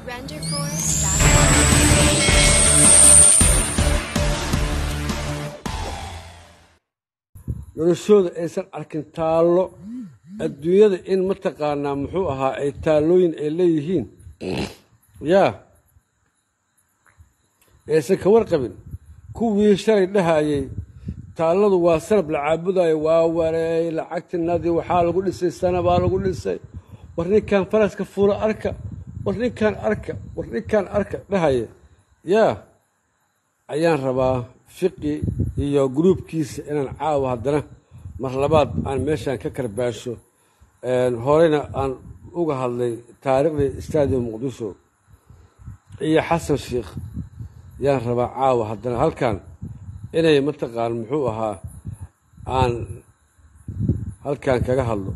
RenderForce.com. noloshooda aysan arkin taallo adduunyada in mataqaanaa muxuu ahaa ay taallooyin ay leeyihiin yaa aysan ka warqabin kuwii shalay dhahayay taalladu waa sanab la caabudayo waa wareey lacagtinadii waxaa lagu dhisay sanabaa lagu dhisay war ninkan faraska fuula arka war ninkan arka war ninkan arka dhahaya yaa ayaan rabaa fiqi iyo gruubkiisa inaan caawa haddana mar labaad aan meeshaan ka karbaasho horeyna aan uga hadlay taariikhdii stadium muqdisho iyo xasan sheikh yaan rabaa caawa haddana halkan inay mataqaan muxuu ahaa aan halkan kaga hadlo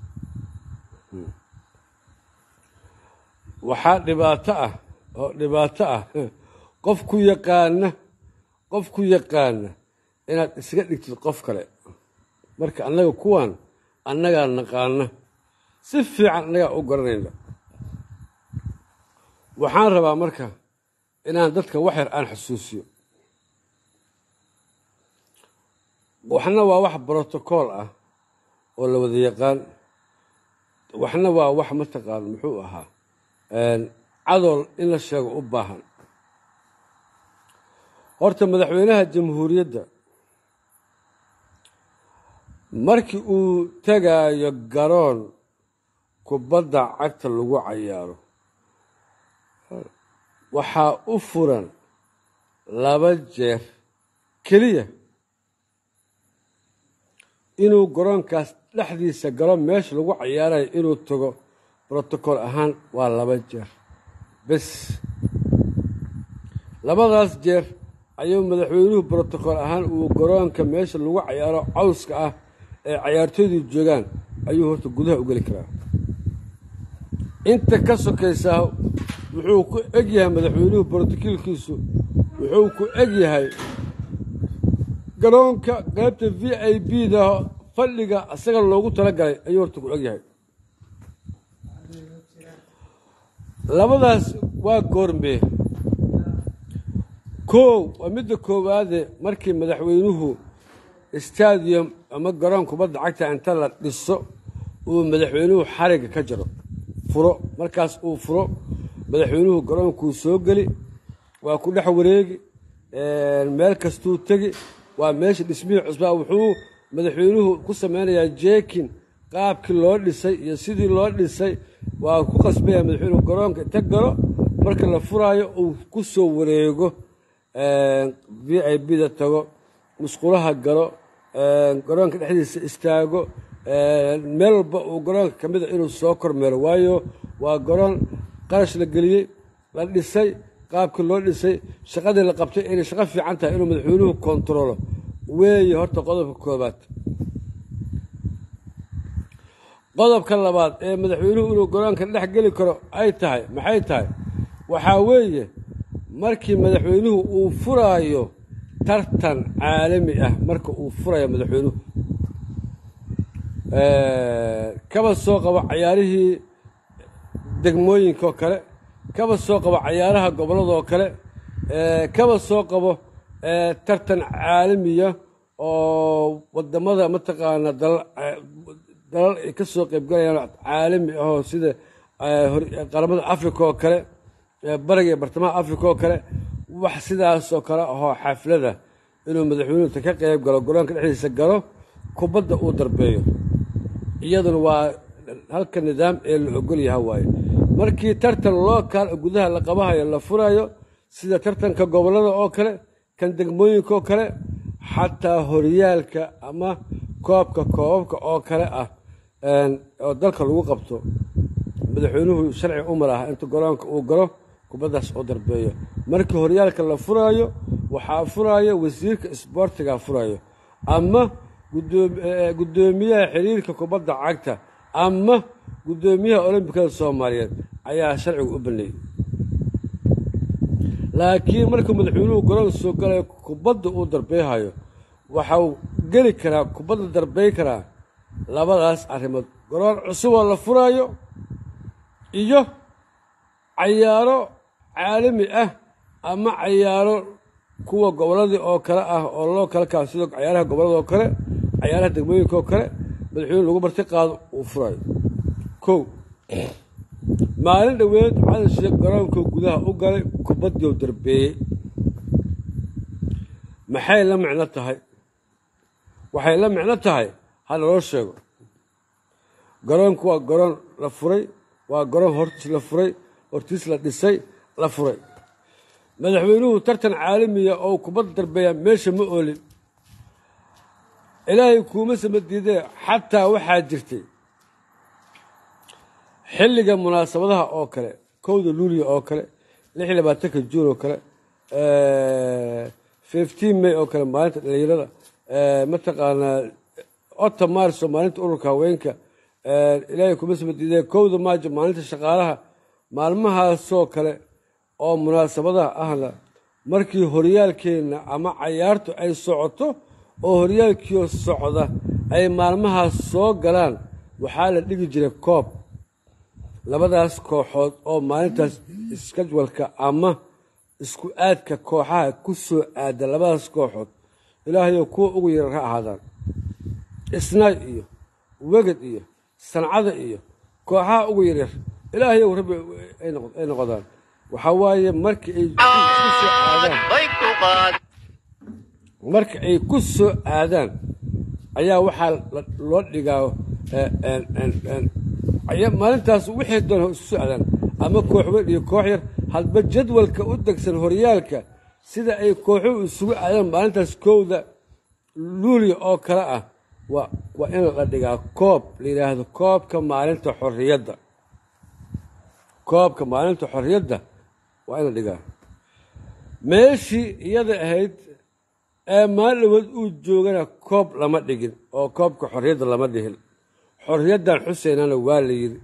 waxaa dhibaato ah oo dhibaato ah qof ku yaqaana qof ku yaqaana inaad isaga dhigtid qof kale marka annaga kuwan annagaa naqaana si fiican annagaa u garanayna waxaan rabaa marka inaan dadka wax yar aan xusuusiyo waxna waa wax brotocool ah oo la wada yaqaan waxna waa wax mataqaan muxuu ahaa cadool in la sheego u baahan horta madaxweynaha jamhuuriyadda markii uu tegaayo garoon kubadda cagta lagu cayaaro waxaa u furan laba jeer keliya inuu garoonkaas dhexdiisa galo meesha lagu cayaarayo inuu tago brotocool ahaan waa laba jeer bes labadaas jeer ayuu madaxweynuhu brotocool ahaan uu garoonka meesha lagu cayaaro cawska ah ee cayaartooydu joogaan ayuu horta gudaha u geli karaa inta ka sokaysaa wuxuu ku eg yahay madaxweynuhu brotokoolkiisu wuxuu ku eg yahay garoonka qaybta v i b da fadhiga isaga loogu talagalay ayuu horta ku eg yahay labadaas waa goormee kow waa midda koowaade markii madaxweynuhu stadium ama garoon kubadda cagta inta la dhiso uu madaxweynuhu xarigga ka jaro furo markaas uu furo madaxweynuhu garoonkuu soo geli waa ku dhex wareegi meel kastuu tegi waa meesha dhismihii cusbaa wuxuu madaxweynuhu ku sameynayaa jeekin qaabkii loo dhisay iyo sidii loo dhisay waa ku qasbaya madaxweynuhu garoonka inta galo marka la furaayo uu ku soo wareego v i b da tago musqulaha galo garoonka dhexdiisa istaago meel walba uu garoonka ka mida inuu soo kormeero waayo waa garoon qarash la geliyey la dhisay qaabkii loo dhisay shaqadii la qabtay inay shaqo fiican tahay inuu madaxweynuhu kontaroolo weeye horta qodobka koobaad qodobka labaad ee madaxweynuhu inuu garoonka dhex geli karo ay tahay maxay tahay waxaa weeye markii madaxweynuhu uu furaayo tartan caalami ah marka uu furayo madaxweynuhu kaba soo qabo cayaarihii degmooyinka oo kale kaba soo qabo cayaaraha gobolladoo kale kaba soo qabo tartan caalamiya oo wadamada mataqaana dalal ay ka soo qaybgalayaan caalami ahoo sida qaramada africa oo kale bariga iyo bartamaha africa oo kale wax sidaasoo kale ahoo xaflada inuu madaxweynuhu ka qayb galo garoonka dhexdiisa galo kubadda uu darbeeyo iyaduna waa halka nidaam ee la ogol yaha waaye markii tartan lookaal gudaha la qabahayo la furayo sida tartanka gobollada oo kale kan degmooyinka oo kale xataa horyaalka ama koobka koobabka oo kale ah oo dalka lagu qabto madaxweynuhu sharci umar ah inta garoonka uu galo kubaddaas oo darbeeyo markii horyaalka la furaayo waxaa furaayo wasiirka isboortiga furayo ama guddoomiyaha xiriirka kubadda cagta ama guddoomiyaha olombikada soomaaliyeed ayaa sharcigu u baneeyey laakiin markuu madaxweynuhu garoonka soo galayo kubadda uu darbeyhayo waxau geli karaa kubadda darbey karaa labadaas arrimood garoon cusuboo la furaayo iyo cayaaro caalami ah ama cayaaro kuwa gobolladii oo kale ah oo loo kala kaa sida cayaaraha gobollada oo kale cayaaraha degmooyinka oo kale madaxweyne lagu marti qaado uu furayo kow maalin dhoweed cadan sheekh garoonkuu gudaha u galay kubaddiiu darbeeyey maxay la micno tahay waxay la micno tahay ha naloo sheego garoonku waa garoon la furay waa garoon hortiis la furay hortiis la dhisay la furay madaxweynuhu tartan caalamiya oo kubadda darbeeya meesha ma oolin ilaahay kuuma sama diidee xataa waxaa jirtay xilliga munaasabadaha oo kale kowda luuliya oo kale lix iyo labaatanka juun oo kale fifteen may oo kale maalinta dhalinyarada mataqaanaa ota maarso maalinta ururka haweenka ilaahay kuma sama diidee kowda maajo maalinta shaqaalaha maalmahaasoo kale oo munaasabadaha ahna markii horyaalkeenna ama cayaartu ay socoto oo horyaalkiio socda ay maalmahaas soo galaan waxaa la dhigi jiray koob labadaas kooxood oo maalintaas iskajwalka ama isku aadka kooxaha ku soo aada labadaas kooxood ilaahayow kuwa ugu yarar ha ahaadaan isnaay iyo weged iyo sancada iyo kooxaha ugu yaryar ilaahayow rabbi ay noqdaan waxaa waaye marka ay kusoo aadaan marka ay ku soo aadaan ayaa waxaa loo dhigaa maalintaas wixii doona isku soo aadaan ama koox weyn iyo koox yar hadba jadwalka u degsan horyaalka sida ay kooxuhu isugu aadaan maalintaas kowda luuliya oo kale ah waa waa in la dhigaa koob la yidhaahdo koobka maalinta xorriyadda koobka maalinta xorriyadda waa in la dhigaa meeshii iyada ahayd ee maalin dhawood uu joogana koob lama dhigin oo koobka xorriyadda lama dhihin xorriyaddan xuseynana waa la yidhi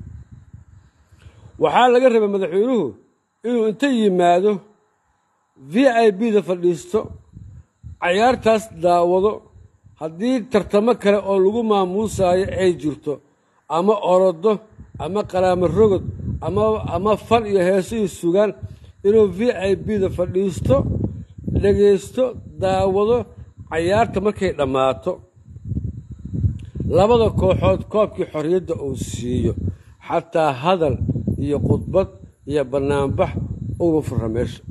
waxaa laga rabay madaxweynuhu inuu inta yimaado v i b da fadhiisto cayaartaas daawado haddii tartamo kale oo lagu maamuusaayo ay jirto ama orodo ama qaraamo rogod ama ama fan iyo heeso iyo sugaan inuu v i b da fadhiisto dhegaysto daawado cayaarta markay dhammaato labada kooxood koobkii xorriyadda uu siiyo xataa hadal iyo khudbad iyo bannaanbax uga furra meesha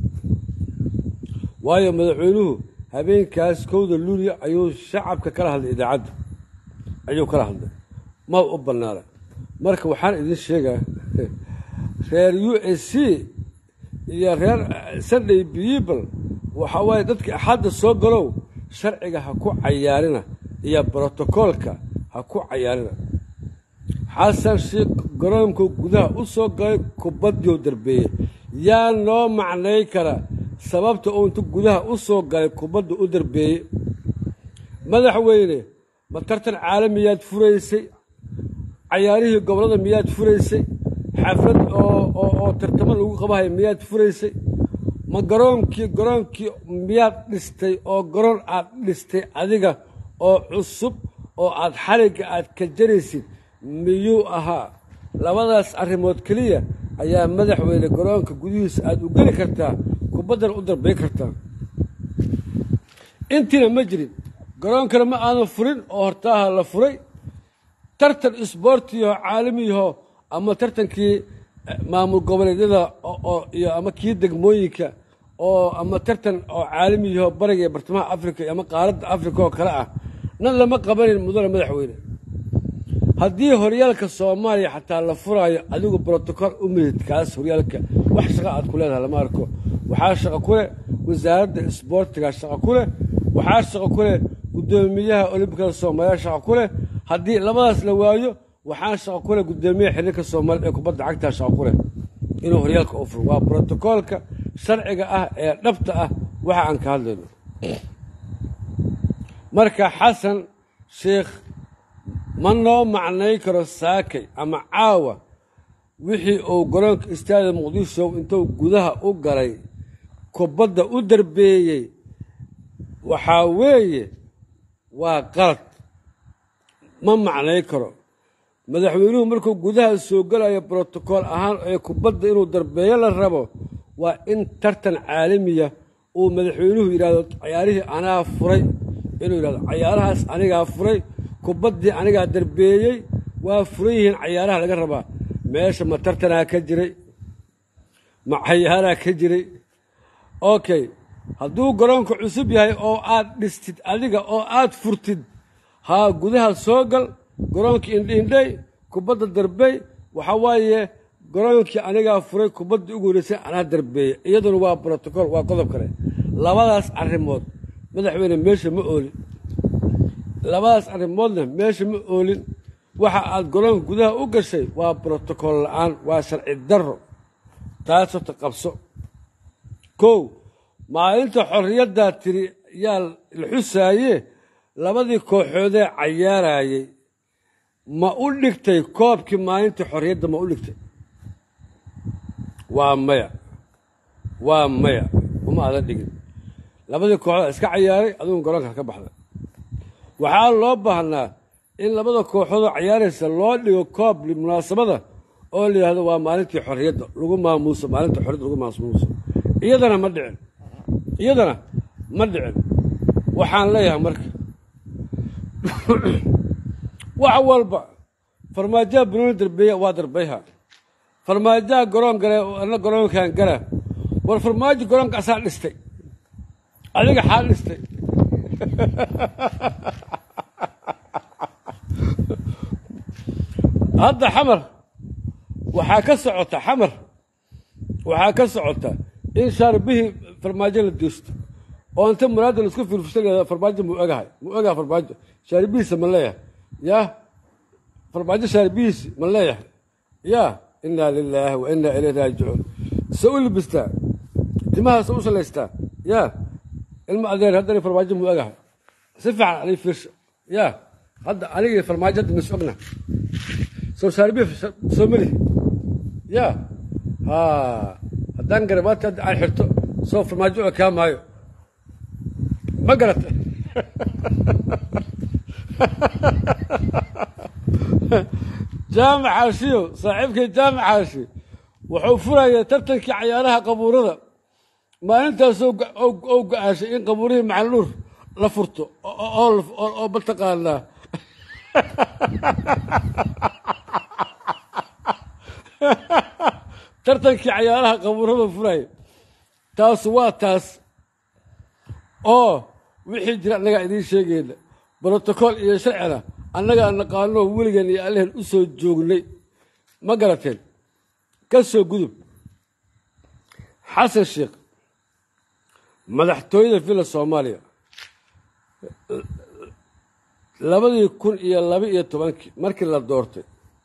waayo madaxweynuhu habeenkaas kowda luuliya ayuu shacabka kala hadlay idaacadda ayuu kala hadlay ma u bannaana marka waxaan idin sheegaa reer u s c iyo reer sunday people waxaa waaye dadka axadda soo galow sharciga ha ku cayaarina iyo brotokoolka ha ku cayaarina xasan sheekh garoonku gudaha u soo galay kubaddiiu darbeeyey yaa noo macnay kara sababta uu intu gudaha u soo galay kubadda u darbeeyey madaxweyne ma tartan caalamiyaad furaysay cayaarihii gobollada miyaad furaysay xaflad oo oo tartamo lagu qabahay miyaad furaysay ma garoonkii garoonkii miyaad dhistay oo garoon aad dhistay adiga oo cusub oo aad xarigga aad ka jaraysid miyuu ahaa labadaas arrimood keliya ayaa madaxweyne garoonka gudihiisa aad u geli kartaa kubaddan u darbay kartaa intiina ma jirin garoonkana ma aadan furin oo hortaaha la furay tartan isboortiyaho caalamiyaho ama tartankii maamul goboleedyada iyo ama kii degmooyinka oo ama tartan oo caalamiyaho bariga iyo bartamaha africa ama qaaradda africa oo kale ah nan lama qabanin mudane madaxweyne haddii horyaalka soomaaliya xataa la furaayo adigu brotocool u midid kaas horyaalka wax shaqa aad ku leedahay lama arko waxaa shaqo ku leh wasaaradda isboortiga shaqo ku leh waxaa shaqo ku leh guddoomiyaha olimbikada soomaaliya shaqo ku leh haddii labadaas la waayo waxaa shaqo ku leh guddoomiyaha xiriirka soomaaliyed ee kubadda cagtaa shaqo ku leh inuu horyaalka u furo waa brotocoolka sharciga ah ee dhabta ah waxa aan ka hadlayno marka xasan sheekh ma noo macnay karo saakay ama caawa wixii uu garoonka istaada muqdisho intuu gudaha u galay kubadda u darbeeyey waxaa weeye waa qalad ma macnay karo madaxweynuhu markuu gudaha soo gelayo brotokool ahaan ee kubadda inuu darbeeyo la rabo waa in tartan caalamiya uu madaxweynuhu yidhahdo cayaarihii anaa furay inuu yidhahdo cayaarahaas anigaa furay kubaddii anigaa darbeeyey waa furan yihiin cayaaraha laga rabaa meesha ma tartanaa ka jiray ma cayaaraa ka jiray okay hadduu garoonka cusub yahay oo aad dhistid adiga oo aad furtid haa gudaha soo gal garoonkii indhiindhay kubadda darbey waxaa waaye garoonkii anigaa furay kubaddii ugu horeysay anaa darbeeyey iyaduna waa brotocool waa qodob kale labadaas arrimood madaxweyne meesha ma oolin labadaas arrimoodna meesha ma oolin waxa aad garoonka gudaha u gashay waa brotocool la-aan waa sharci darro taas horta qabso kow maalinta xorriyaddaa tiri yaa la xusaaye labadii kooxoodee cayaarayey ma u dhigtay koobkii maalintii xorriyadda ma u dhigtay waa maya waa maya uma adan dhigin labadii kooxood iska cayaaray adugu garoonkaas ka baxda waxaa loo baahnaa in labada kooxoodoo cayaaraysa loo dhigo koob munaasabada oo la yidhahdo waa maalintii xorriyadda lagu maamuuso maalinta xorriyadda lagu maamuuso iyadana ma dhicin iyadana ma dhicin waxaan leeyahay marka wax walba farmaajaha banooni darbeeya waa darbayha farmaajaha garoon gale ana garoonkan gala war farmaajo garoonka asaa dhistay adiga xaa dhistay hadda xamar waxaa ka socota xamar waxaa ka socota in shaarbihii farmaajo la diisto oo inta muraada laisku firfirsa farmaajo mu ogahay mu ogaha farmaajo shaaribihiisa ma leeyahay ya farmaajo shaaribihiisi ma leeyahay ya inaa lilaahi wa inaa ilayh raajicuun se u libistaa timahaas u salaystaa ya ilma adeer haddana farmaajo mu ogahay si fiican ani fiirsha ya hadda anigii farmaajo hadda mis ogna soo shaaribihi soo melihi ya ha haddaan garabaati hadda aan xirto soo farmaajo oo kaa maayo ma garata jaamac xaashiyo saaxiibkay jaamac xaashi wuxuu furaya tartankii cayaaraha qabuurada maalintaasoo oo go-aashay in qabuurihii macalnuur la furto oo mataqaanaa tartankii cayaaraha qabuurada furaya taasu waa taas oo wixii jira annagaa idiin sheegayna brotocool iyo sharcina annagaa naqaanoo weligan iyo allehen u soo joognay ma garateen ka soo gudub xasan sheekh madaxtooyada villa soomaaliya labadii kun iyo laba iyo tobankii markii la doortay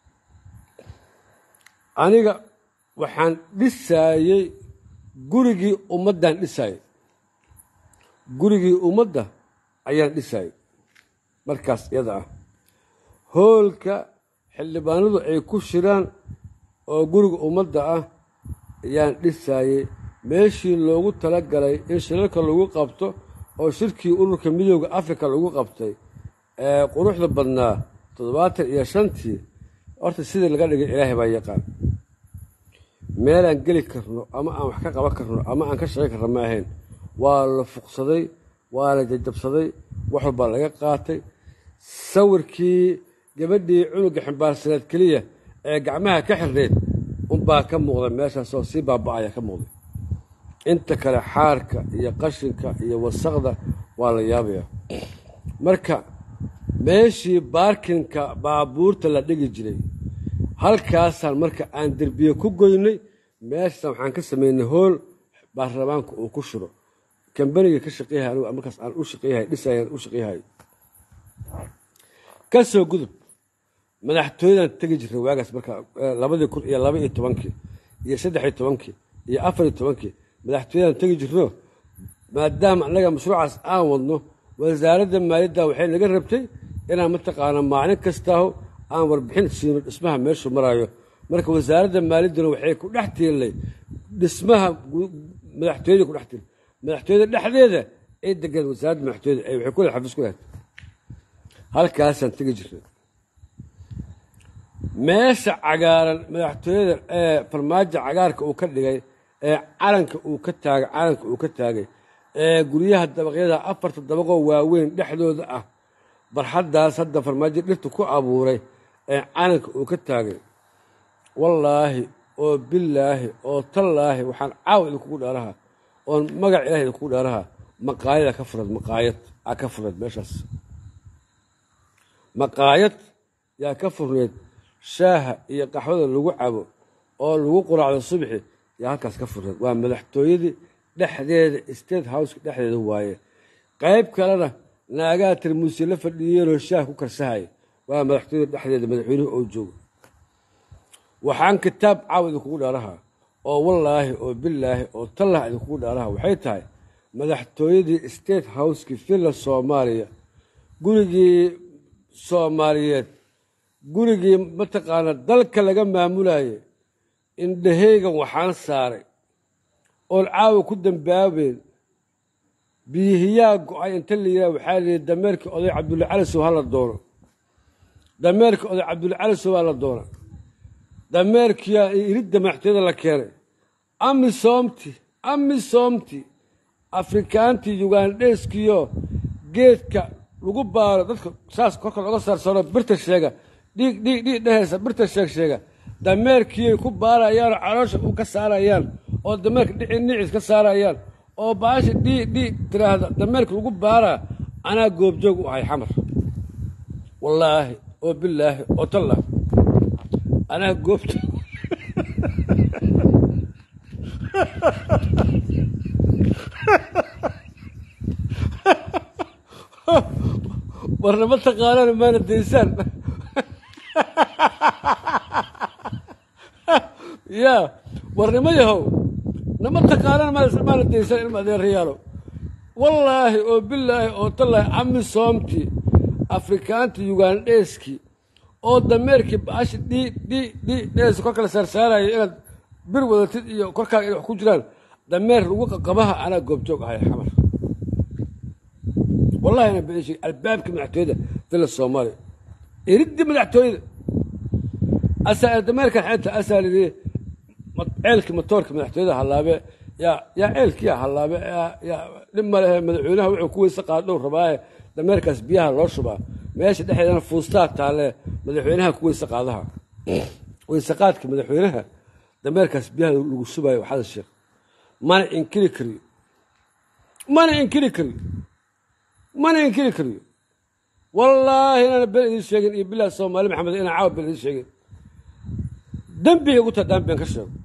aniga waxaan dhisaayey gurigii ummaddaan dhisaayey gurigii ummadda ayaan dhisaayey markaas iyada ah hoolka xildhibaanadu ay ku shiraan oo guriga ummadda ah ayaan dhisaayey meeshii loogu tala galay in shirarka lagu qabto oo shirkii ururka midooda africa lagu qabtay ee quruxda badnaa toddobaatan iyo shantii horta sidii laga dhigay ilaahay baa yaqaan meelaan geli karno ama aan wax ka qaban karno ama aan ka shaqayn karno ma ahayn waa la fuqsaday waa la jajabsaday wax walbaa laga qaatay sawirkii gabadhii cunuga ximbaarsaneed keliya ee gacmaha ka xirneyd unbaa ka muuqda meeshaasoo sii baaba'aya ka muuqday inta kale xaarka iyo qashinka iyo wasaqda waa la yaabaya marka meeshii baarkinka baabuurta la dhigi jiray halkaasaan marka aan derbiye ku goynay meeshaasaan waxaan ka samaynay hool baarlamaanka uu ku shiro kambaniga ka shaqeeyahay anigu markaas aan u shaqeeyahay dhisayaan u shaqeeyahay ka soo gudub madaxtooyadan tegi jiray waagaas marka labadii kun iyo laba iyo tobankii iyo saddex iyo tobankii iyo afar iyo tobankii madaxtooyadan tegi jirno maadaama annaga mashruucaas aan wadno wasaaradda maaliyadda waxay naga rabtay inaan mataqaana maalin kastaaho aan warbixin siino dhismaha meeshuu maraayo marka wasaaradda maaliyadduna waxay ku dhex tiirnay dhismaha madaxtooyada ku dhex tiirnay madaxtooyada dhexdeeda ay degan wasaaradda madaxtooyada ay waxay ku leed xafiis ku lehed halkaasaan tegi jirnay meesha cagaaran madaxtooyada ee farmaajo cagaarka uu ka dhigay ee calanka uu ka taagay calanka uu ka taagay ee guryaha dabaqyada afarta dabaqoo waaweyn dhexdooda ah barxaddaas hadda farmaajo dhirta ku abuuray ee calanka uu ka taagay wallaahi oo bilaahi oo tallaahi waxaan caawa idinkugu dhaaraha oon magac ilahi idinkugu dhaaraha maqaayada ka furad maqaayad aa ka furneed meeshaas maqaayad yaa ka furneed shaaha iyo qaxwada lagu cabo oo lagu quraacdo subxi yaa halkaas ka furneed waa madaxtooyadii dhexdeeda state houseka dhexdeeda waaye qayb kalena naagaha tarmuusi la fadhiyeenoo shaah ku karsahaya waa madaxtooyada dhexdeeda madaxweynuhu oo jooga waxaan kitaab caawa idinkugu dhaaraha oo wallaahi oo bilaahi oo tallah idinkugu dhaaraha waxay tahay madaxtooyadii state houseki villa soomaaliya gurigii soomaaliyeed gurigii mataqaana dalka laga maamulayay indhaheygan waxaan saaray oon caawa ku dambaabeen biyihiyaa go-ay inta la yidhaha waxaa la yidhi dameerkii oday cabdulla calisow ha la doono dameerkii oday cabdulla calisow ha la doona dameerkiyaa iridda madaxtooyada la keenay amisoomti amisoomti afrikaantii yugandheeskiyo geedka lagu baaro dadka saas korka looga saarsaro birta sheega dhiig dhiig dhiig dhehaysa birta sheeg sheega dameerkiyay ku baarayaanoo caloosha u ka saarayaan oo dameerka dhici nicis ka saarayaan oo baasha dhiig dhiig tiraahda dameerka lagu baaraa anaa goobjoog u ahay xamar wallaahi oo bilaahi oo tallah anaa goobjoog warnama taqaanaan maana daysaan ya warnimo yahow nama taqaanaan maana daysaan ilma adeerayaalo wallaahi oo bilaahi oo tallaahi amisoomtii afrikaantii yugandheeskii oo dameerkii baashi dhii dhii dhii dhees kor kala saarsaaraya inaad bir wadatid iyo korkaaga inay wax ku jiraan dameer lagu qaqabaha anaa goobjoog ahay xamar wallahi ana been sheeg albaabka madaxtooyada villa soomaaliya iridii madaxtooyada asaa dameerkan xeenta asaa lidii ceelkii matoorka madaxtooyada hallaabe yaa yaa ceelkiya hallaabe yaa dhib ma lehe madaxweynaha wuxuu ku weyse qaadhow rabaaye dameerkaas biyaha loo shubaa meesha dhexdeedana fuustaa taalle madaxweynaha ku weyse qaadaha weyse qaadka madaxweynaha dameerkaas biyaha lagu shubaayo waxaada sheekh mana inkiri kariyo mana inkiri kariyo mana inkiri kariyo wallaahi inaana been idiin sheegin iyo bilah soomaali maxamed inaan caawa been idiin sheegin dembigay ugu tahay daan been ka sheego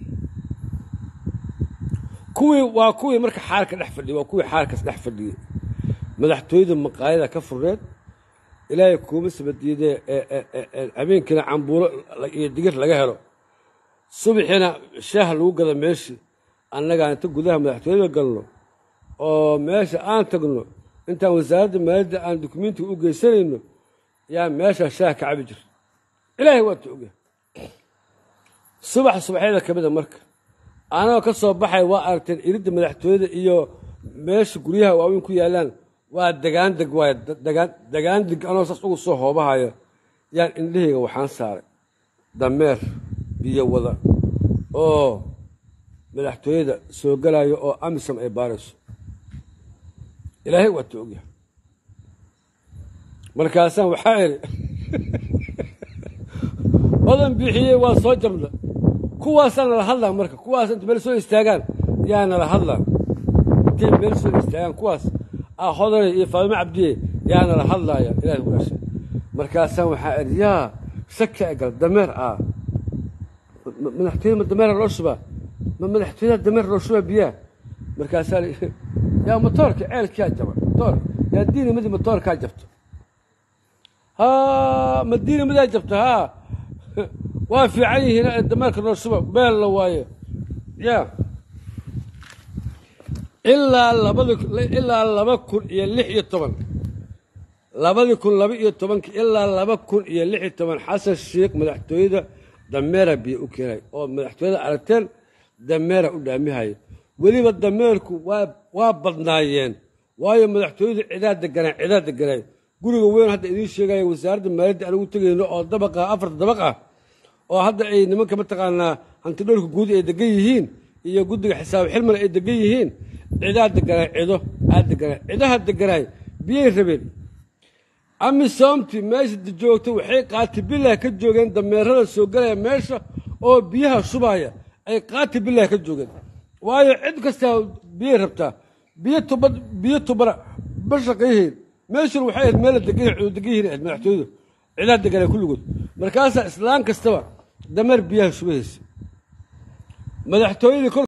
kuwii waa kuwii marka xaarka dhex fadhiyay waa kuwii xaarkaas dhex fadhiyey madaxtooyada maqaayada ka furneed ilaahay kuuma sabadiidee habeenkiina cambuulo iyo digir laga helo subaxiina shaah lagu gada meeshii annagaa inta gudaha madaxtooyada galno oo meesha aan tagno intaan wasaaradda maaliyadda aan dukumentiga u geysanayno yaa meesha shaah ka cabi jir ilaahay waa ta ogyahay subax subaxyada ka mida marka anagoo ka soo baxay waa aragteen iridda madaxtooyada iyo meesha guryaha waaweyn ku yaallaan waa dagaandeg waay dagaandeg anoo saas ugu soo hoobahayo yaan indhahayga waxaan saaray dameer biyo wada oo madaxtooyada soo galayo oo amisom ay baarayso ilaahay waa ta ogyahay markaasaan waxaa idhi odan bixiyey waa soo jabna kuwaasaa nala hadlaa marka kuwaas inta meel soo istaagaan yaa nala hadlaa intay meel soo istaagaan kuwaas ah hodane iyo faadimo cabdiye yaa nala hadlaaya ilahay ku dhashay markaasaan waxaa idhi yaa shaka egal dameer ah madaxtooyada ma dameera loo shubaa ma madaxtooyada dameer loo shubaa biyaha markaasaa yaa motoorka ceelkiyaa jaba motoor yaa diinimadi motoorkaa jabto ha ma diinimidaa jabto haa waa fiican yihiin dameerka loo shuba beel la waayo ya ilaa labadi ilaa laba kun iyo lix iyo toban labadii kun laba iyo tobanki ilaa laba kun iyo lix iyo toban xasan sheikh madaxtooyada dameera biyo u keenay oo madaxtooyada aragteen dameera u dhaamihaya weliba dameerku waa waa badnaayeen waayo madaxtooyadu cidaa deganaa cidaa deganay guriga weyn hadda idiin sheegaya wasaaradda maaliyadda aan ugu tegayno oo dabaqa afarta dabaq ah oo hadda ay nimanka mataqaanaa hantidhowrka guud ay degan yihiin iyo guddiga xisaab xilmana ay degan yihiin cidaa deganaay cido aa deganaay cidaha deganaay biyay rabeen amisoomti meesha joogta waxay qaati bilah ka joogeen dameerada soo galaya meesha oo biyaha shubaya ay qaati bilah ka joogeen waayo cid kastaa biyay rabtaa biyo tuba biyo tubana ma shaqayhayn meeshuna waxay ahayd meel la degan degan yihiin ahayd madaxtooyadu cidaa deganaa kulligood markaasaa islaan kastaba dameer biyaha shubahaysa madaxtooyadii kor